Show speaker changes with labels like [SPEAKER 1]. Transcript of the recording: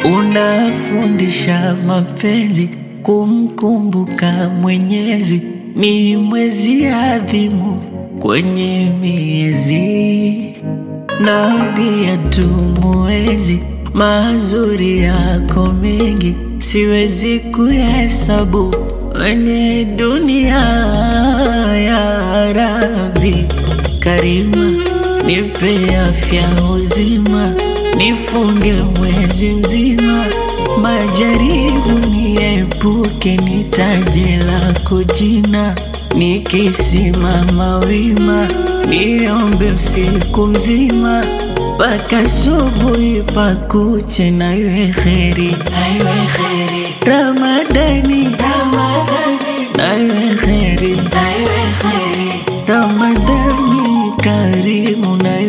[SPEAKER 1] unafundisha mapenzi, kumkumbuka Mwenyezi ni mwezi adhimu kwenye miezi, na pia tumuenzi mazuri yako mengi, siwezi kuhesabu kwenye dunia ya Rabbi Karima, nipe afya uzima, nifunge mwezi mzima, majaribu niepuke, nitaje lako jina, nikisimama wima, niombe usiku mzima mpaka asubuhi pakuche, na iwe kheri, na iwe kheri Ramadani, Ramadani, na iwe kheri, na iwe kheri Ramadani karimu na